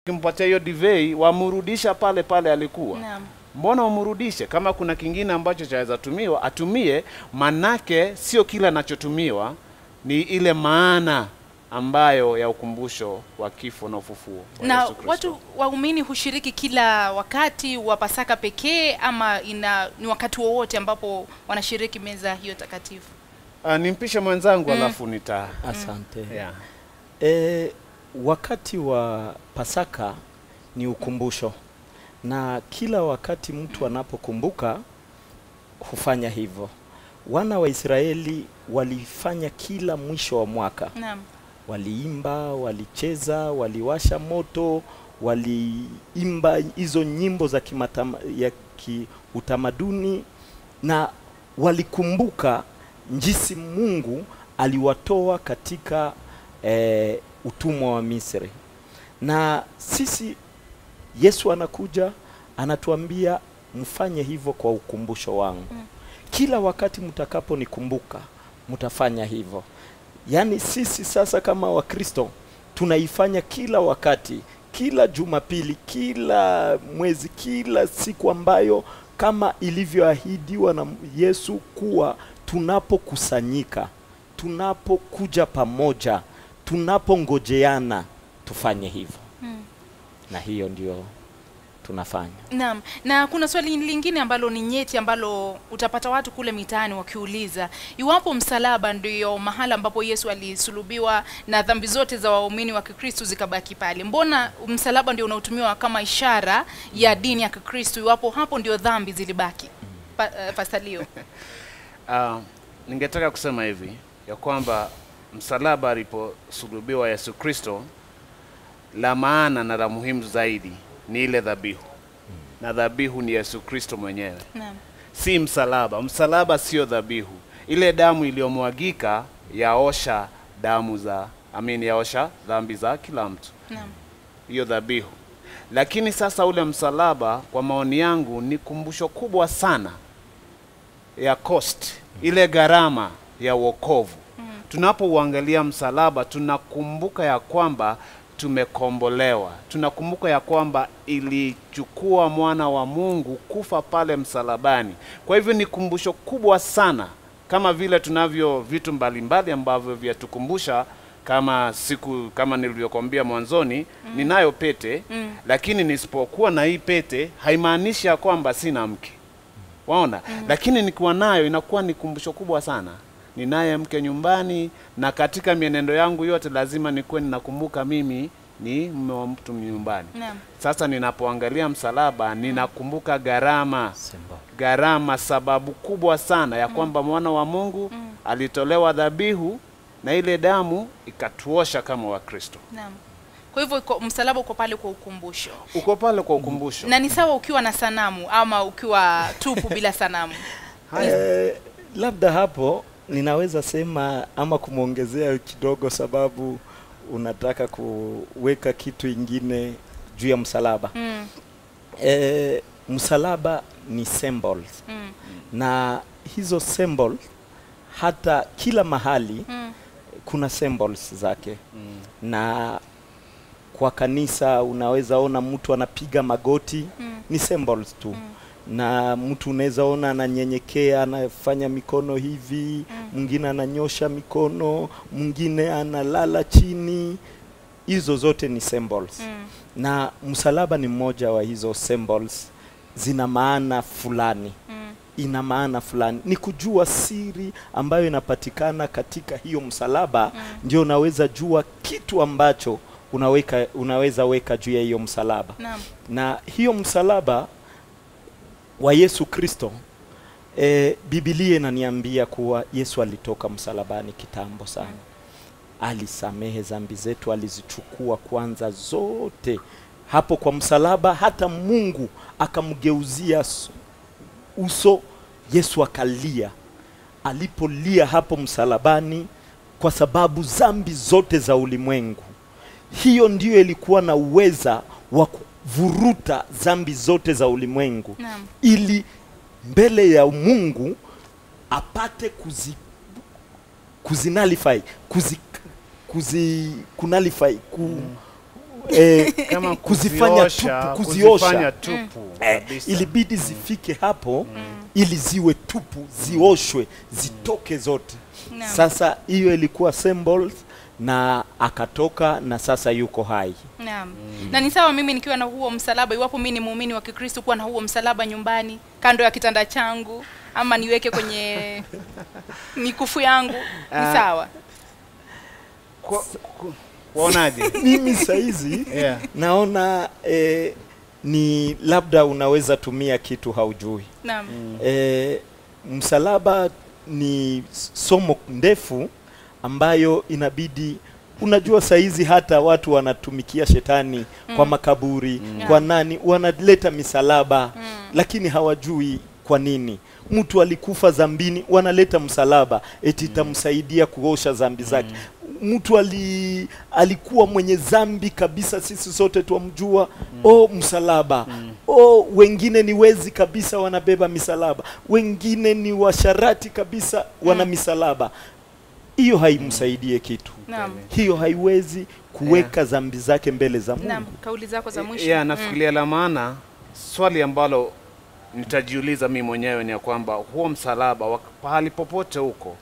kimpatia hiyo divei wamrudisha pale pale alikuwa Naam. mbona umrudishe kama kuna kingine ambacho chaweza tumiwa atumie manake sio kila anachotumiwa ni ile maana ambayo ya ukumbusho wa kifo na ufufuo wa na Yesu Kristo. watu waumini hushiriki kila wakati wa Pasaka pekee ama ina ni wakati wowote ambapo wanashiriki meza hiyo takatifu? Ah, nimpishe mwenzangu alafu nita Asante. yeah. E, wakati wa Pasaka ni ukumbusho, na kila wakati mtu anapokumbuka hufanya hivyo. Wana wa Israeli walifanya kila mwisho wa mwaka, Naam. waliimba, walicheza, waliwasha moto, waliimba hizo nyimbo za kimatama, ya kiutamaduni na walikumbuka jinsi Mungu aliwatoa katika eh, utumwa wa Misri. Na sisi Yesu anakuja anatuambia mfanye hivyo kwa ukumbusho wangu. Kila wakati mtakaponikumbuka mtafanya hivyo. Yaani sisi sasa kama Wakristo tunaifanya kila wakati, kila Jumapili, kila mwezi, kila siku ambayo kama ilivyoahidiwa na Yesu kuwa tunapokusanyika, tunapokuja pamoja, tunapongojeana tufanye hivyo. Mm. Na hiyo ndio tunafanya. Naam, na kuna swali lingine ambalo ni nyeti ambalo utapata watu kule mitaani wakiuliza iwapo msalaba ndio mahala ambapo Yesu alisulubiwa na dhambi zote za waumini wa Kikristo zikabaki pale. Mbona msalaba ndio unaotumiwa kama ishara ya dini ya Kikristo iwapo hapo ndio dhambi zilibaki? Pa, uh, Pastor Ah, ningetaka kusema hivi ya kwamba msalaba aliposulubiwa Yesu Kristo, la maana na la muhimu zaidi ni ile dhabihu, na dhabihu ni Yesu Kristo mwenyewe, Naam. si msalaba. Msalaba sio dhabihu. Ile damu iliyomwagika yaosha damu za amini, yaosha dhambi za kila mtu Naam. hiyo dhabihu. Lakini sasa ule msalaba, kwa maoni yangu, ni kumbusho kubwa sana ya cost, ile gharama ya wokovu. Tunapouangalia msalaba, tunakumbuka ya kwamba tumekombolewa, tunakumbuka ya kwamba ilichukua mwana wa Mungu kufa pale msalabani. Kwa hivyo ni kumbusho kubwa sana, kama vile tunavyo vitu mbalimbali ambavyo vyatukumbusha kama siku kama nilivyokuambia mwanzoni ninayo pete Mm. lakini nisipokuwa na hii pete haimaanishi ya kwamba sina mke waona lakini nikiwa nayo inakuwa ni kumbusho kubwa sana ninaye mke nyumbani na katika mienendo yangu yote lazima nikuwe ninakumbuka mimi ni mume wa mtu nyumbani Naam. sasa ninapoangalia msalaba ninakumbuka gharama Symbol. gharama sababu kubwa sana ya kwamba mwana wa Mungu alitolewa dhabihu na ile damu ikatuosha kama Wakristo. Naam. Kwa hivyo iko- msalaba uko pale kwa ukumbusho. Uko pale kwa ukumbusho. Na ni sawa ukiwa na sanamu ama ukiwa tupu bila sanamu. Eh, labda hapo ninaweza sema ama kumwongezea kidogo, sababu unataka kuweka kitu ingine juu ya msalaba. Mm. Eh, msalaba ni symbols Mm. na hizo symbol hata kila mahali Mm. kuna symbols zake Mm. na kwa kanisa unaweza ona mtu anapiga magoti Mm. ni symbols tu Mm. na mtu unaweza ona ananyenyekea anafanya mikono hivi mwingine ananyosha mikono mwingine analala chini hizo zote ni symbols Mm. na msalaba ni mmoja wa hizo symbols zina maana fulani Mm. ina maana fulani ni kujua siri ambayo inapatikana katika hiyo msalaba ndio unaweza jua kitu ambacho unaweka unaweza weka juu ya hiyo msalaba Naam. na hiyo msalaba wa Yesu Kristo e, Biblia inaniambia kuwa Yesu alitoka msalabani kitambo sana alisamehe dhambi zetu, alizichukua kwanza zote hapo kwa msalaba. Hata Mungu akamgeuzia s- uso, Yesu akalia. Alipolia hapo msalabani, kwa sababu dhambi zote za ulimwengu, hiyo ndiyo ilikuwa na uweza wa kuvuruta dhambi zote za ulimwengu Naam. ili mbele ya Mungu apate kuzi kuzinalify kuzi kuzi kunalify ku, eh, kama kuzifanya kuziosha, tupu, kuziosha. kuzifanya tupu eh, kabisa. ilibidi zifike hapo ili ziwe tupu, zioshwe, zitoke zote. Naam. Sasa hiyo ilikuwa symbols na akatoka na sasa yuko hai. Naam. Na ni sawa mimi nikiwa na huo msalaba, iwapo mimi ni muumini wa Kikristo, kuwa na huo msalaba nyumbani kando ya kitanda changu, ama niweke kwenye mikufu yangu, ni Ah. sawa. Kwa- ku- waonaje Mimi saizi yeah. naona eh, ni labda unaweza tumia kitu haujui. Naam. E, msalaba ni somo ndefu ambayo inabidi unajua saizi hata watu wanatumikia shetani kwa makaburi Yeah. kwa nani wanaleta misalaba lakini hawajui kwa nini mtu alikufa zambini wanaleta msalaba eti itamsaidia kuosha zambi zake mtu ali, alikuwa mwenye zambi kabisa sisi sote twamjua o msalaba o wengine ni wezi kabisa wanabeba misalaba wengine ni washarati kabisa wana misalaba hiyo haimsaidie kitu Naam. hiyo haiwezi kuweka zambi zake mbele za Mungu Naam, kauli zako za mwisho. ya nafikiria la maana swali ambalo nitajiuliza mi mwenyewe ni ya kwamba huo msalaba wa- pahali popote huko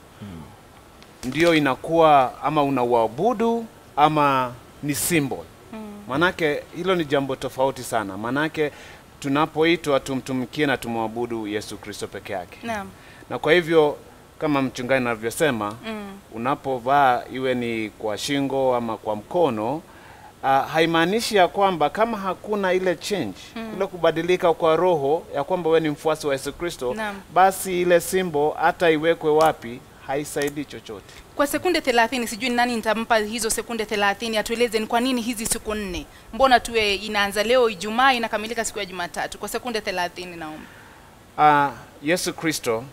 ndio inakuwa ama unauabudu ama ni symbol manake hilo ni jambo tofauti sana manake tunapoitwa tumtumikie na tumwabudu yesu kristo peke yake Naam. na kwa hivyo kama mchungaji anavyosema Mm. unapovaa iwe ni kwa shingo ama kwa mkono uh, haimaanishi ya kwamba kama hakuna ile change mm. kule kubadilika kwa roho ya kwamba wewe ni mfuasi wa Yesu Kristo Naam. basi ile simbo hata iwekwe wapi haisaidii chochote Kwa sekunde 30 sijui ni nani nitampa hizo sekunde 30 atueleze ni kwa nini hizi siku nne. Mbona tuwe inaanza leo Ijumaa inakamilika siku ya Jumatatu? Kwa sekunde 30 naomba. uh, Yesu Kristo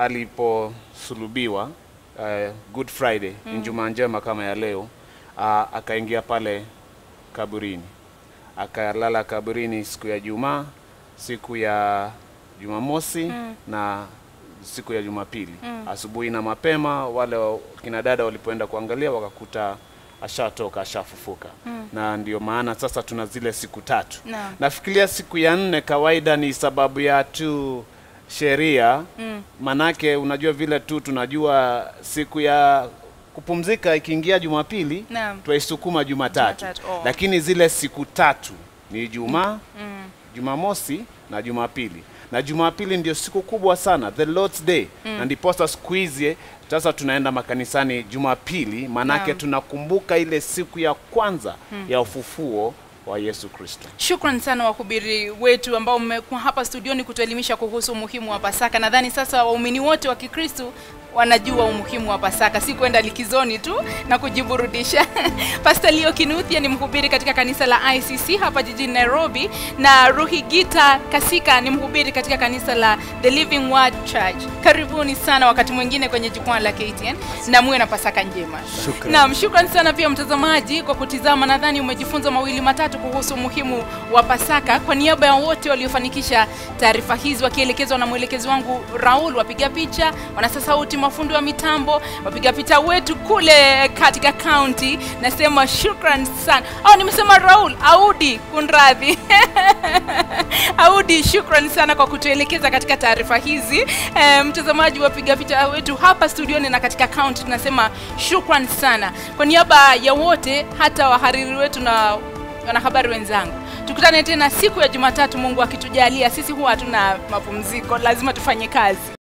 aliposulubiwa uh, Good Friday mm. Ijumaa njema kama ya leo uh, akaingia pale kaburini akalala kaburini siku ya Jumaa, siku ya Jumamosi mm. na siku ya Jumapili mm. asubuhi na mapema. Wale wa- kina dada walipoenda kuangalia wakakuta ashatoka ashafufuka mm. na ndio maana sasa tuna zile siku tatu Naam. nafikiria siku ya nne kawaida ni sababu ya tu sheria Mm. manake unajua vile tu tunajua siku ya kupumzika ikiingia Jumapili Naam. twaisukuma Jumatatu, Jumatatu, oh. lakini zile siku tatu ni Ijumaa, Mm. Jumamosi na Jumapili, na Jumapili ndio siku kubwa sana, the Lord's Day na ndiposa siku hizi sasa tunaenda makanisani Jumapili, manake Naam. tunakumbuka ile siku ya kwanza ya ufufuo wa Yesu Kristo. Shukran sana wahubiri wetu ambao mmekuwa hapa studioni kutuelimisha kuhusu umuhimu wa Pasaka. Nadhani sasa waumini wote wa Kikristo wanajua umuhimu wa Pasaka, si kwenda likizoni tu na kujiburudisha. Pastor Leo Kinuthia ni mhubiri katika kanisa la ICC hapa jijini Nairobi, na Ruhigita Kasika ni mhubiri katika kanisa la The Living Word Church. Karibuni sana wakati mwingine kwenye jukwaa la KTN na muwe na Pasaka njema. Shukran. Naam, shukran sana pia mtazamaji kwa kutizama. Nadhani umejifunza mawili matatu kuhusu umuhimu wa Pasaka. Kwa niaba ya wote waliofanikisha taarifa hizi wakielekezwa na mwelekezi wangu Raul, wapiga picha, wanasa sauti, mafundi wa mitambo, wapiga picha wetu kule katika kaunti, nasema shukran sana. Oh, nimesema Raul, Audi, kunradhi. Audi, shukran sana kwa kutuelekeza katika taarifa hizi. E, mtazamaji, wapiga picha wetu hapa studioni na katika kaunti, tunasema shukran sana kwa niaba ya wote, hata wahariri wetu na wanahabari wenzangu. Tukutane tena siku ya Jumatatu, Mungu akitujalia. Sisi huwa hatuna mapumziko, lazima tufanye kazi.